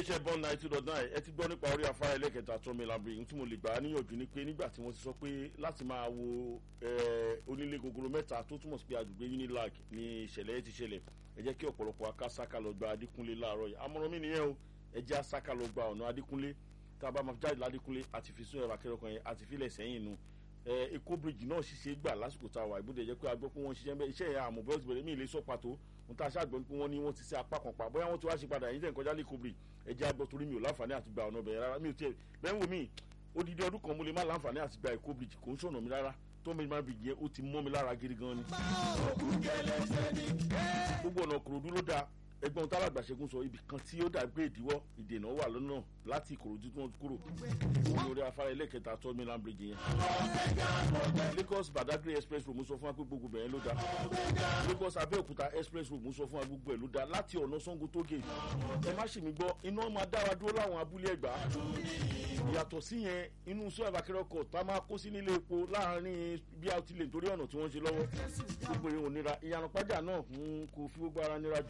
iléeṣẹ́ bond nine two dot nine ẹ ti gbọ́ nípa orí afárá ẹlẹ́kẹta tó mi labiri tí mo lè gbà á níyànjú ni pé nígbà tí wọ́n ti sọ pé láti máa wo onílé gogoro mẹ́ta tó túmọ̀ sí pé agbègbè unilag ni ìṣẹ̀lẹ̀ ti ṣẹlẹ̀ ẹ jẹ́ kí ọ̀pọ̀lọpọ̀ akásáká lọ gba adékúnlé láàárọ̀ yìí àmọ̀ràn mi nìyẹn o ẹ jẹ́ asáká lọ gba ọ̀nà adékúnlé tá a bá máa jáde ládékúnlé àti fi sún ẹ̀rọ akẹ́rọ̀ kan yẹn àti filẹ̀ sẹ́yìn nu èkó bíríjì náà ṣiṣẹ́ gbà lásìkò tá a wà ìbúdẹ̀ jẹ́ pé a gbọ́ pé wọ́n ṣiṣẹ́ bẹ́ẹ̀ iṣẹ́ yẹn àmọ́ bẹ́ẹ̀ ti bẹ̀rẹ̀ mí ilé sọ pàtó n ta ṣàgbọ́n pé wọ́n ní wọ́n ti ṣe apá kan pa bóyá wọ́n ti wá ṣe padà yín tẹ̀ ń kọjá lẹ́kọ̀ọ́ bíríjì ẹ jẹ́ àgbọ̀ torí mi ò láǹfààní àti gba ọ̀nà bẹ̀rẹ̀ rárá mi ò tiẹ̀ bẹ́ẹ̀ wò mí odidi ọdún kan mo lè má láǹfààní àti gba èkó bíríjì kò ń ṣọ̀nà mi rárá tó mi máa bìjẹ́ ó ti mọ́ mi lára gidi gan ni. gbogbo ọ̀nà kòròdú ló dáa ẹgbọ́n tálàgbà ṣẹ́gun sọ ibì kan tí ó dàgbé ìdíwọ́ ìdènà wà lọ́nà láti ìkòròdú tí wọ́n ti kúrò lórí afárá ẹlẹ́kẹta tó milan bridge yẹn. lagos badagry express road mo sọ fún wa pé gbogbo bẹ̀rẹ̀ ló dá lagos abẹ́òkúta express road mo sọ fún wa gbogbo ẹ̀ ló dá láti ọ̀nà sango tó gé ẹ má ṣe mí gbọ́ iná máa dára dúró láwọn abúlé ẹ̀gbá yàtọ̀ sí yẹn inú sọ ẹ̀bàkẹ́rẹ́ tá a máa kó sí nílé epo láàrin bí a ti lè nítorí ọ̀nà tí wọ́n ṣe lọ́wọ́ gbogbo ìhun nira ìyànà pàjá náà kò fi gbogbo ara nira jù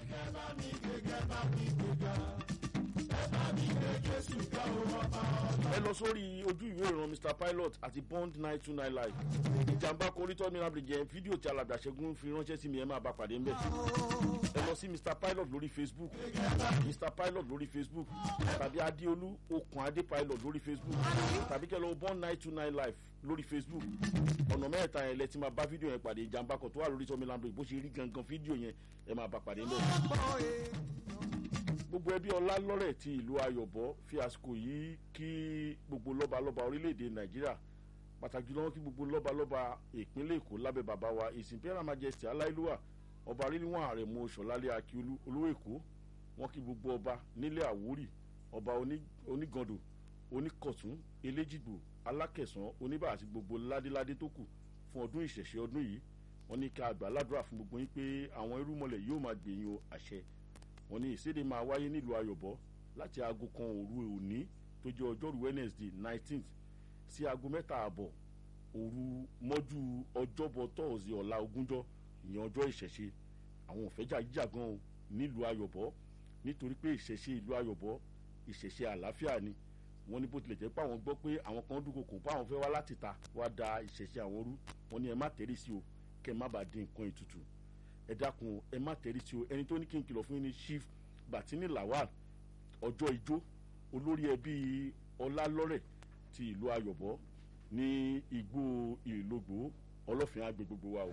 ẹ lọ sórí ojú ìwé ìran mr pilot àti bond nine two nine live ìjàmbá korítọ́ ní abiri jẹ́ fídíò tí alàgbà ṣẹ́gun fi ránṣẹ́ sí mi ẹ máa bá pàdé ńbẹ̀ ẹ lọ sí mr pilot lórí facebook mr pilot lórí facebook tàbí adéolú okùn adé pilot lórí facebook tàbí kẹ́ lọ bond nine two nine live lórí facebook ọ̀nà mẹ́ta yẹn lẹ ti máa bá fídíò yẹn pàdé ìjàmbá kan tó wà lórí tọ́mi lambo bó ṣe rí gangan fídíò yẹn ẹ máa bá pàdé ńbẹ̀ gbogbo ẹbí ọlá lọ́rẹ̀ ti ìlú ayọ̀bọ fi àsìkò yìí kí gbogbo lọ́balọ́ba orílẹ̀-èdè nàìjíríà pàtàkì jùlọ kí gbogbo lọ́balọ́ba ìpínlẹ̀ èkó lábẹ́ bàbá wa his imperial majesty aláìlúwà ọba arílíwọ̀n àrẹ̀mú ṣọ̀lálẹ̀ akíolú olówó èkó wọn kí gbogbo ọba nílẹ̀ àwórì ọba onígàndò oníkọ̀tún eléjìgbò alákẹ̀sán oníbà àti gbogbo ládéládé tó kù fún ọdún ìṣẹ̀ṣẹ̀ ọdún yìí wọn ní ká àgbà ládùúrà fún gbogbo yín pé àwọn irúmọlẹ̀ yóò máa gbèyìn o àṣẹ wọn ní ìséde máa wáyé nílùú ayọ̀bọ láti aago kan òru òní tó jẹ́ ọjọ́rú wednesday nineteenth sí aago mẹ́ta àbọ̀ òru mọ́jú ọjọ́bọ̀ tọ́ọ̀sì ọ̀la ogúnjọ́ ìyẹn ọjọ́ ìṣẹ̀ṣe àwọn òfẹ́jà jíjà gan o nílùú ayọ̀bọ nítorí pé ìṣẹ̀ṣe ìlú ayọ̀bọ ìṣẹ̀ṣe àlàáfíà ni wọ́n ní bó tilẹ̀ jẹ́ pé àwọn gbọ́ pé àwọn kan dúnkokò pé àwọn fẹ́ wá láti ta wá da ìṣẹ̀ṣe àwọn rú wọ́n ní ẹ má tẹ̀rí sí o kẹ́ ẹ má bàa dín nǹkan ìtutù ẹ dákun ẹ má tẹ̀rí sí o ẹni tó ní kí n kìlọ̀ fún yín ní chief batini lawal ọjọ́ ijó olórí ẹbí ọlálọ́rẹ̀ ti ìlú ayọ̀bọ ní igbó ìlógbò ọlọ́fin àgbè gbogbo wa o.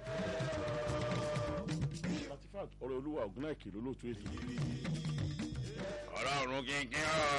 latifat ọ̀rọ̀ olúwa ògùn náà kìlọ̀ lóòótọ́ ètò. ọ̀rọ̀ ọ̀run kínkín ọ̀